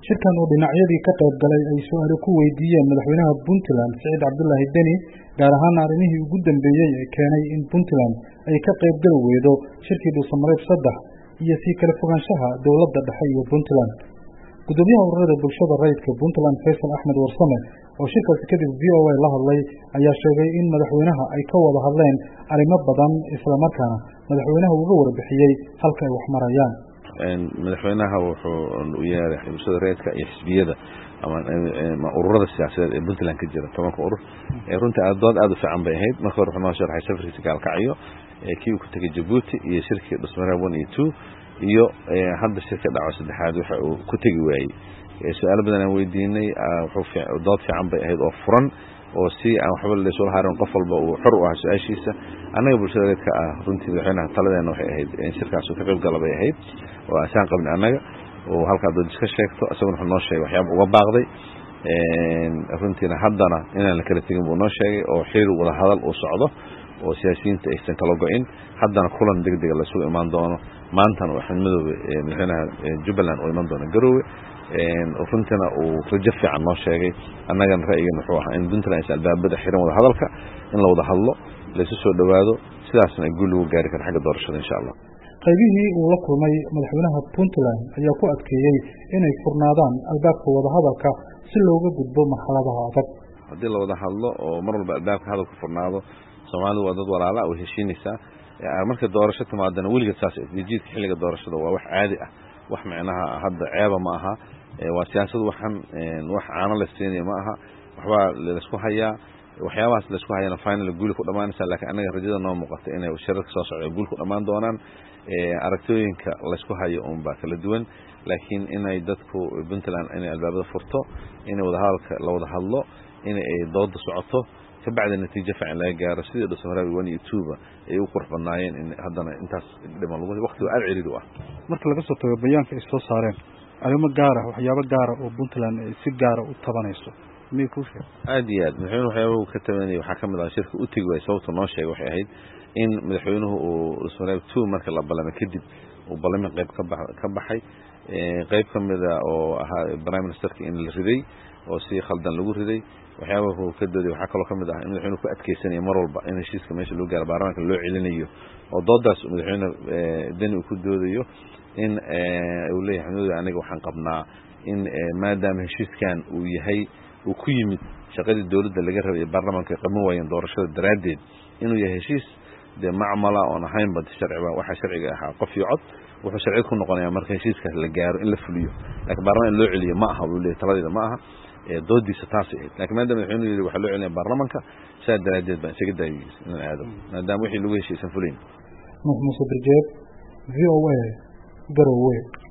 shirkan oo dhinacyadii ka qayb galay ay su-aalo ku weydiiyeen madaxweynaha puntland siciid cabdulaahi deni gaar ahaan arrimihii ugu dambeeyey ee keenay in puntland ay ka qayb gali weydo shirkii dhuusamareeb saddex iyo sii kala fogaanshaha dowladda dhexe iyo puntland gudoomiyaha ururada bulshada rayidka puntland faysal axmed warsame oo shirkaasi kadib v o a la hadlay ayaa sheegay in madaxweynaha ay ka wada hadleen arrimo badan islamarkaana madaxweynaha uga warbixiyey halka ay wax marayaan madaxweynaha wuxuu u yeeray bulshada rayidka iyo xisbiyada ama ururada siyaasadeed ee puntland ka jira tobanka urur runtii dood aad u fiican bay ahayd marka hore wuxuu noo sharxay safarkiisa gaalkacyo kii uu ku tegay jabuuti iyo shirkii dhusmareeb one iyo two iyo hadda shirka dhaco saddexaad waxa uu ku tegi waayey su-aalo badan aan weydiinay dood fiican bay ahayd oo furan oo si aan waxba laysula harin qof walba uu xor u ahaa su-aashiisa annaga bulshada reedka ah runtii madaxweynaha taladeena waxay ahayd in shirkaas uu ka qayb gala bay ahayd oo asaan qabni annaga oo halkaa doodis ka sheegto isaguna wuxuu noo sheegay waxyaaba uga baaqday runtiina haddana inaan la kala tegin buu noo sheegay oo xiriir wada hadal uu socdo oo siyaasiyiinta aysan kala go-in haddana kulan deg dega laysugu imaan doono maantana axmed madoobe madaxweynaha jubbaland oo iman doona garoowe runtiina uu rajo fiican noo sheegay annagana ra'yigan wuxuu ahaa in puntland is albaabada xiran wada hadalka in la wada hadlo laysu soo dhowaado sidaasna guul lagu gaari kara xagga doorashada insha allah qaybihii uu la kulmay madaxweynaha puntland ayaa ku adkeeyey inay furnaadaan albaabka wadahadalka si looga gudbo marxaladaha adag haddii la wada hadlo oo mar walba albaabka hadalku furnaado soomaalidu waa dad walaala way heshiinaysaa marka doorasho timaadana weligeed saas jiidka xilliga doorashada waa wax caadi ah wax micnaha hadda ceeba ma aha waa siyaasad waxan wax caano la siinaya ma aha waxbaa laysku hayaa waxyaabahaas laysku hayana final guuli ku dhamaanaysa lakiin annaga rajada noo muuqata inay shirarka soo socda guul ku dhammaan doonaan aragtooyinka laysku hayo unbaa kala duwan laakiin inay dadku puntland inay albaabada furto inay wadahadalka la wada hadlo in ay dooda socoto kabacdi natiijo fiican laga gaaro sidii dhusmareeb one iyo twoba ay u qurux badnaayeen in haddana intaas dhiman lagu waqtiga aada ciriiri u ah marka laga soo tago bayaanka ay soo saareen arrimo gaara waxyaabo gaara oo puntland ay si gaara u tabanayso miyay kuu sheeg aada iyo aad madaxweynuhu waxyaaba uu ka tabanayay waxaa ka mid ah shirka u tegi waayey sababta noo sheegay waxay ahayd in madaxweynuhu uu dhusmareeb two marka la ballamay kadib uu ballamin qayb kaba ka baxay qayb ka mida oo ahaa prime ministerka in la riday oo si khaldan lagu riday waxyaabaha uu ka dooday waxaa kaloo ka mid ah in madaxweynuhu ku adkeysanaya mar walba in heshiiska meesha loo gaaro baarlamaanka loo celinayo oo doodaas madaxweyne deni uu ku doodayo in uu leeyahay xamdooda aniga waxaan qabnaa in maadaama heshiiskan uu yahay uu ku yimid shaqadii dowladda laga rabay ee baarlamaanka ay qaban waayeen doorashada daraaddeed inuu yahay heshiis dee macmala oon ahaynba sharciba waxaa sharciga ahaa qof iyo cod wuxuu sharci ku noqonayaa marka heshiiskaas la gaaro in la fuliyo laakiin baarlamaan in loo celiyo ma aha uu leeyahy taladeeda ma aha doodiisa taasay ahayd lakin maadaama madaxweynuhu yidhi waxaa loo celinaya baarlamanka saa daraaddeed baan isaga daayay inaan aado maadaama wixii lagu heshiisan fulayn nuux muuse birjeed v o a garowe